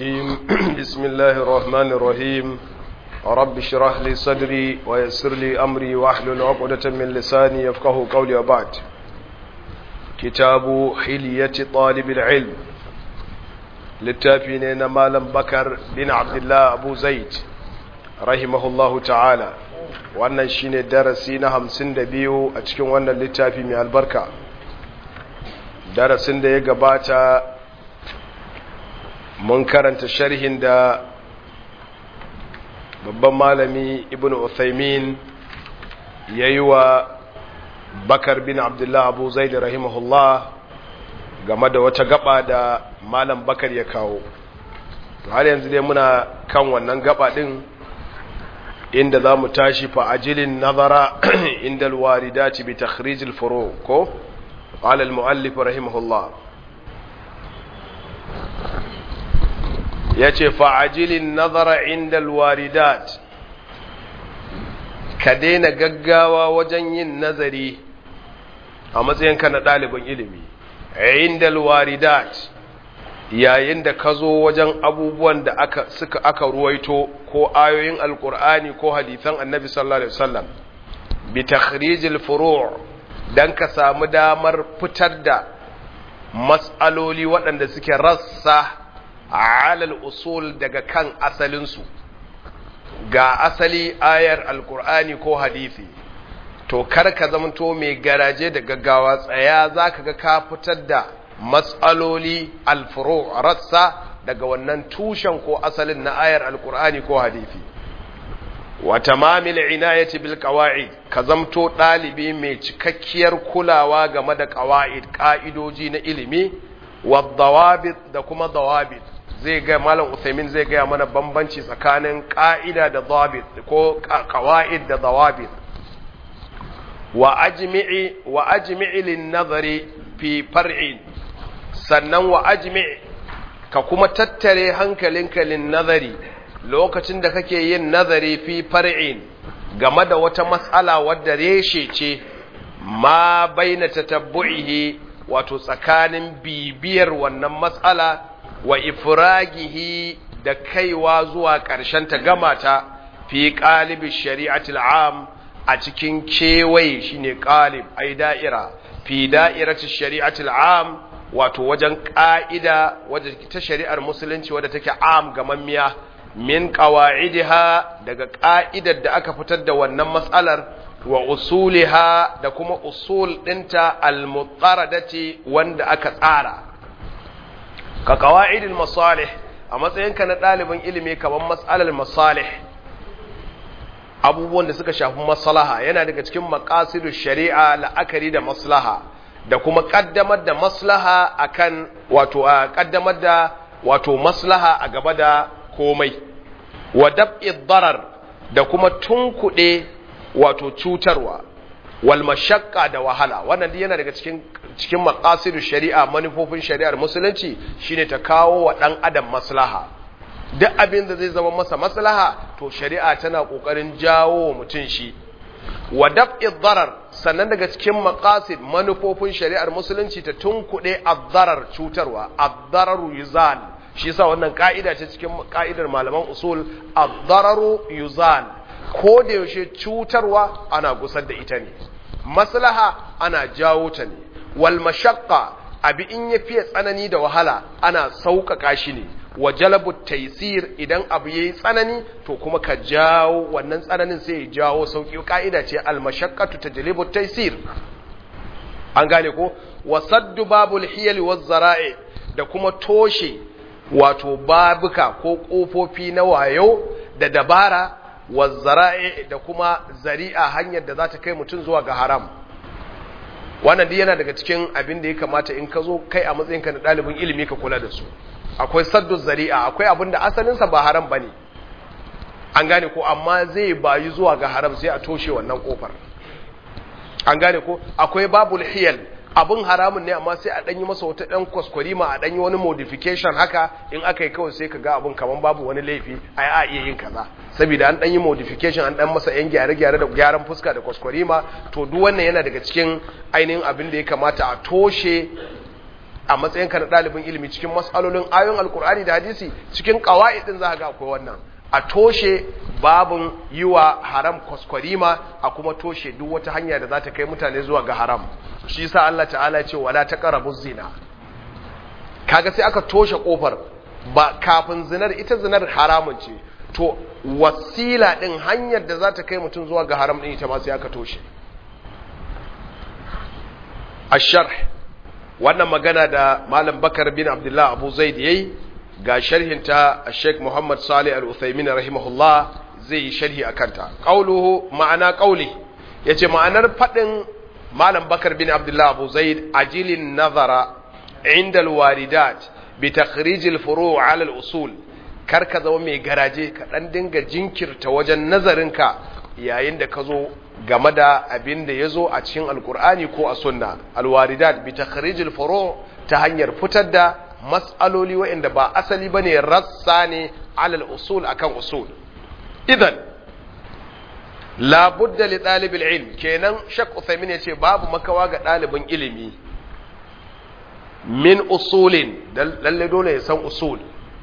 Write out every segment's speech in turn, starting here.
الرجيم بسم الله الرحمن الرحيم رب اشرح لي صدري ويسر لي أمري واحلل عقدة من لساني يفقه قولي وبعد كتاب حلية طالب العلم للتافين مالم بكر بن عبد الله أبو زيد رحمه الله تعالى wannan shine darasi na hamsin da biyu a cikin wannan littafi mai albarka darasin da ya gabata mun karanta sharhin da babban malami ibn Uthaymin ya yi wa bakar bin abdullah abu zaid rahimahullah game da wata gaba da malam bakar ya kawo har yanzu dai muna kan wannan gaba din inda za mu tashi fa'ajilin nazara inda alwaridati bi takhrijil furu ko qala al-muallif rahimahullah yace fa'ajilin nazara inda alwaridat ka daina gaggawa wajen yin nazari a matsayinka na ɗalibin ilimi inda alwaridat yayin da ka zo wajen abubuwan da aka suka aka ruwaito ko ayoyin alkur'ani ko hadithan annabi sallallahu alaihi wasallam bi takhrijil furu' dan ka samu damar fitar da mas'aloli waɗanda suke rassa alal usul daga kan asalinsu ga asali ayar alkur'ani ko hadisi to kar ka zamanto mai garaje da gaggawa tsaya zaka ga ka fitar da matsaloli alfuro rassa daga wannan tushen ko asalin na ayar alkur'ani ko hadisi wa tamamil inayati bil qawaid ka zamto dalibi mai cikakkiyar kulawa game da qawaid ka'idoji na ilimi wa dawabit da kuma dawabit zai ga malam Uthaymin zai ga mana bambanci tsakanin ka'ida da dawabit ko qawaid da dawabit wa ajmi'i wa ajmi'i lin nazari fi far'in sannan wa ajmi ka kuma tattare hankalinka lin nazari lokacin da kake yin nazari fi far'in game da wata matsala wadda reshe ce ma baina tatabbu'ihi wato tsakanin bibiyar wannan matsala wa ifragihi da kaiwa zuwa ƙarshen ta gama ta fi qalibi shari'atil am a cikin kewaye shine qalib ai da'ira fi da'irati shari'atil am wato wajen ƙa'ida wadda ta shari'ar musulunci wadda take am gamammiya min ƙawa'idiha daga ƙa'idar da aka fitar da wannan matsalar wa usuliha da kuma usul ɗinta almutaradati wanda aka tsara ka ƙawa'idin masalih a matsayinka na ɗalibin ilimi kamar matsalar masalih abubuwan da suka shafi maslaha yana daga cikin maƙasidu shari'a la'akari da maslaha da kuma kaddamar da maslaha akan wato a kaddamar da wato maslaha a gaba da komai wa dab'i darar da kuma tunkuɗe wato cutarwa wal mashaqqa da wahala wannan yana daga cikin cikin maqasidu shari'a manufofin shari'ar musulunci shine ta kawo wa dan adam maslaha duk abin da zai zama masa maslaha to shari'a tana kokarin jawo wa mutum shi wa dab'i darar sannan daga cikin maqasid manufofin shari'ar musulunci ta tunkuɗe addarar cutarwa addararu yuzal shi yasa wannan ka'ida ce cikin ka'idar malaman usul addararu yuzal ko da yaushe cutarwa ana gusar da ita ne maslaha ana jawo ta ne wal mashaqqa abi in ya fiye tsanani da wahala ana sauƙaƙa shi ne wa jalabu taisir idan abu yayi tsanani to kuma ka jawo wannan tsananin sai ya jawo sauki ka'ida ce al-mashaqqatu tajlibu taisir an gane ko wa saddu babul hiyal waz zara'i da kuma toshe wato babuka ko kofofi na wayo da dabara waz zara'i da kuma zari'a hanyar da za ta kai mutum zuwa ga haram wannan duk yana daga cikin abin da ya kamata in ka zo kai a matsayinka na ɗalibin ilimi ka kula da su akwai saddu zari'a akwai abin da asalinsa ba haram ba ne an gane ko amma zai bayu zuwa ga haram sai a toshe wannan kofar an gane ko akwai babul hiyal abin haramun ne amma sai a ɗanyi masa wata ɗan kwaskwarima a ɗanyi wani modification haka in aka yi kawai sai ka ga abin kaman babu wani laifi a a iya yin kaza saboda an ɗanyi modification an ɗan masa yan gyare-gyare da gyaran fuska da kwaskwarima to duk wannan yana daga cikin ainihin abin da ya kamata a toshe a matsayin ka na ɗalibin ilimi cikin mas'alolin ayoyin alkur'ani da hadisi cikin ƙawa'idin za ga akwai wannan a toshe babin yi wa haram kwaskwarima a kuma toshe duk wata hanya da za ta kai mutane zuwa ga haram shi sa Allah ta'ala ya ce wala taqrabu zina kaga sai aka toshe kofar ba kafin zinar ita zinar haramun ce to wasila din hanyar da za ta kai mutum zuwa ga haram din ita ma sai aka toshe asharh wannan magana da malam bakar bin abdullah abu zaid yayi ga sharhinta Sheikh Muhammad Salih Al-Uthaymin rahimahullah zai yi sharhi akan ta qauluhu ma'ana qauli yace ma'anar fadin malam bakar bin abdullah abu zaid ajilin nazara inda al-waridat bi takhrij al-furu' ala al-usul kar ka zama mai garaje ka dan dinga jinkirta wajen nazarinka yayin da ka zo game da abin da ya zo a cikin alkur'ani ko a sunna alwaridat bi takhrijil furu ta hanyar fitar da mas'aloli waɗanda ba asali bane rassa ne alal usul akan usul idan la budda li talibil ilm kenan shak uthaymin yace babu makawa ga ɗalibin ilimi min usulin lalle dole ya san usul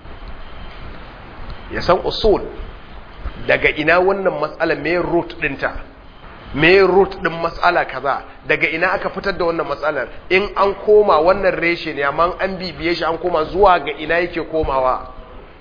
ya san usul daga ina wannan matsala me root dinta me root din matsala kaza daga ina aka fitar da wannan matsalar in an koma wannan reshe ne amma an bibiye shi an koma zuwa ga ina yake komawa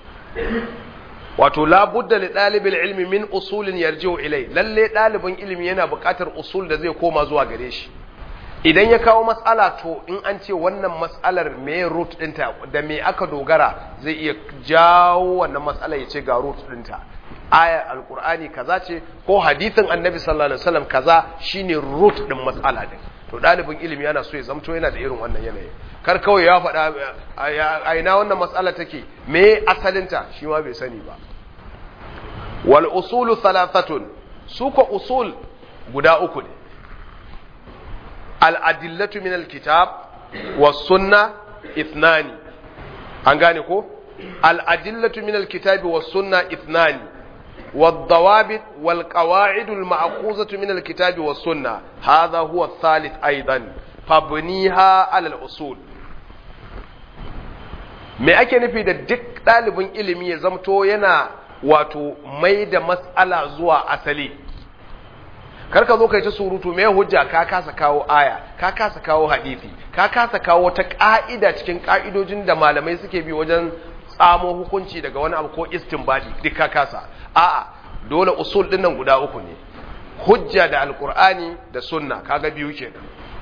wato la budda li dalibil ilmi min usulin yarji'u ilai lalle dalibin ilimi yana buƙatar usul da zai koma zuwa gare shi idan ya kawo matsala to in an ce wannan matsalar me root dinta da me aka dogara zai iya jawo wannan matsala ya ce ga root dinta ayar alkur'ani kaza ce ko hadithin annabi sallallahu alaihi wasallam kaza shine root din matsala din to dalibin ilimi yana so ya zamto yana da irin wannan yanayi kar kawai ya faɗa a ina wannan matsala take me asalinta shi ma bai sani ba wal usulu thalathatun su ko usul guda uku ne al adillatu min al kitab was sunna ithnani an gane ko al adillatu min al kitab was sunna ithnani والضوابط والقواعد المأخوذة من الكتاب والسنة هذا هو الثالث أيضا فابنيها على الأصول me ake nufi da duk ɗalibin ilimi ya zamto yana wato mai da matsala zuwa asali karka zo kai ta surutu mai hujja ka kasa kawo aya ka kasa kawo hadisi ka kasa kawo wata ƙa'ida cikin ƙa'idojin da malamai suke bi wajen tsamo hukunci daga wani abu ko istinbadi duk ka kasa a'a dole usul din nan guda uku ne hujja da alkur'ani da sunna kaga biyu kenan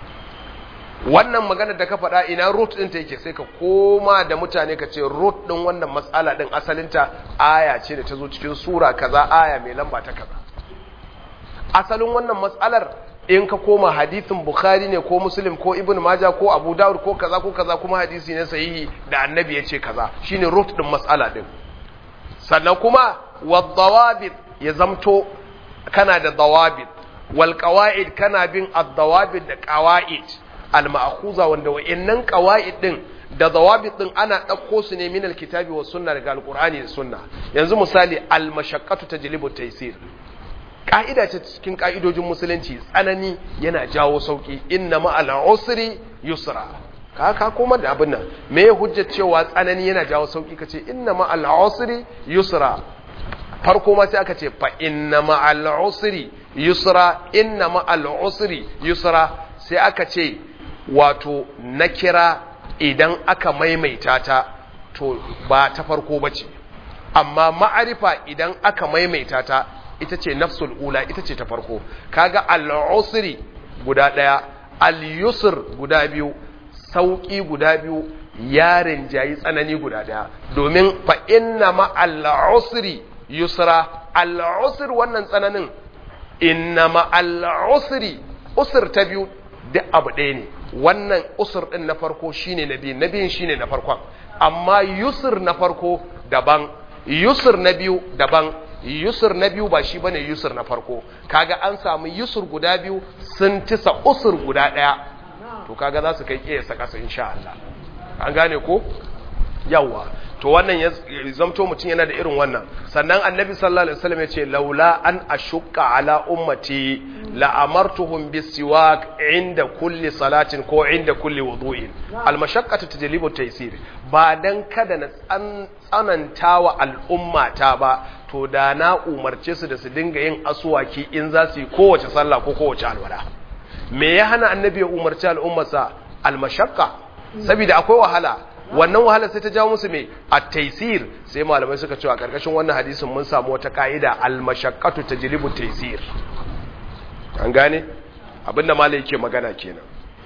wannan magana da ka faɗa ina root din ta yake sai ka koma da mutane ka ce root din wannan matsala din asalinta aya ce da ta zo cikin sura kaza aya mai lamba ta kaza asalin wannan matsalar in ka koma hadithin bukhari ne ko muslim ko ibn majah ko abu dawud ko kaza ko kaza kuma hadisi ne sahihi da annabi ya ce kaza shine root din matsala din sannan kuma wadawabit ya zamto kana da dawabit wal qawaid kana bin ad-dawabit da qawaid al-ma'khuza wanda wa'annan qawaid din da dawabit din ana dauko su ne min al-kitabi was sunna daga al-qur'ani da sunna yanzu misali al-mashaqqatu tajlibu taysir ka'ida ce cikin ka'idojin musulunci tsanani yana jawo sauki inna ma'al usri yusra ka ka koma da abin nan me ya hujja cewa tsanani yana jawo sauki kace inna ma'al usri yusra farko ma sai aka ce fa inna ma'al usri yusra inna ma'al usri yusra sai aka ce wato na kira idan aka maimaita ta to ba ta farko bace amma ma'arifa idan aka maimaita ta ita ce nafsul ula ita ce ta farko kaga al-usri guda daya al-yusr guda biyu sauki guda biyu yarin jayi tsanani guda daya domin fa inna ma al-usri yusra al-usr wannan tsananin inna ma al-usri usr ta biyu duk abu ɗaya ne wannan usr din na farko shine na biyu na biyun shine na farkon amma yusr na farko daban yusr na biyu daban yusur na biyu ba shi bane yusur na farko kaga an samu yusur guda biyu sun tisa usur guda daya to kaga za su kai kiyasa kasa insha Allah an gane ko yawa to wannan ya zamto mutum yana da irin wannan sannan annabi sallallahu alaihi wasallam ya ce laula an ashukka ala ummati la amartuhum bisiwak inda kulli salatin ko inda kulli wudu'in al mashaqqatu tajlibu taysir ba dan kada na tsananta wa al'ummata ba to da na umarce su da su dinga yin asuwaki in za su yi kowace sallah ko kowace alwala me ya hana annabi ya umarci al'ummarsa al mashaqqa saboda akwai wahala wannan wahala sai ta jawo musu me at-taysir sai malamai suka ce a karkashin wannan hadisin mun samu wata ka'ida al-mashaqqatu tajlibu taysir an gane abinda malai yake magana kenan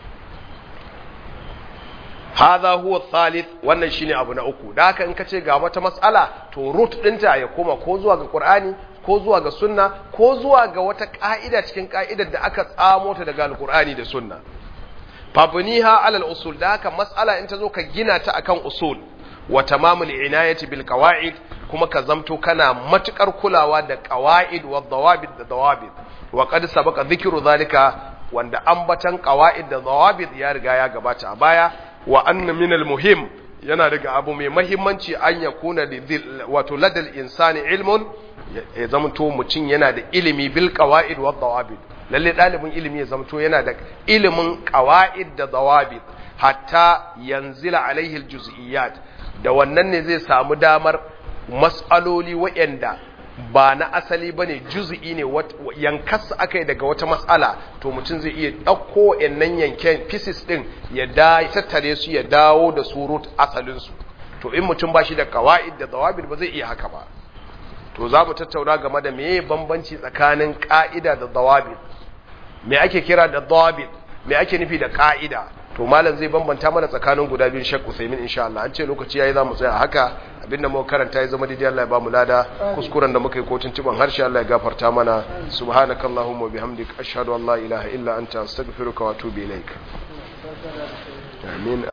hadha huwa thalith wannan shine abu na uku da haka in kace ga wata mas'ala to root dinta ya koma ko zuwa ga qur'ani ko zuwa ga sunna ko zuwa ga wata ka'ida cikin ka'idar da aka tsamo ta daga alqur'ani da sunna fabniha alal usul da haka mas'ala in ta zo ka gina ta akan usul wa tamamul inayati bil qawaid kuma ka zamto kana matukar kulawa da qawaid wa dawabit da dawabit wa qad sabaqa dhikru zalika wanda ambatan qawaid da dawabit ya riga ya gabata a baya wa anna min al muhim yana daga abu mai mahimmanci an yakuna wato ladal insani ilmun ya zamto mutum yana da ilimi bil qawaid wa dawabit lalle ɗalibin ilimi ya zamto yana da ilimin ƙawa'id da zawabit hatta yanzila alaihi aljuz'iyat da wannan ne zai samu damar mas'aloli waɗanda ba na asali bane juz'i ne yankas akai daga wata mas'ala to mutum zai iya ɗauko waɗannan yanken pieces ɗin ya da tattare su ya dawo da surut asalin su to in mutum ba shi da ƙawa'id da zawabit ba zai iya haka ba to za mu tattauna game da meye bambanci tsakanin ƙa'ida da zawabit me ake kira da dhabit me ake nufi da ka'ida to malam zai bambanta mana tsakanin guda biyun Sheikh Usaimin insha Allah an ce lokaci yayi zamu tsaya haka abinda muka karanta ya zama daidai Allah ya bamu lada kuskuren da muka yi kotun tuban harshe Allah ya gafarta mana subhanakallahumma wa bihamdika ashhadu an la ilaha illa anta astaghfiruka wa atubu ilaik amin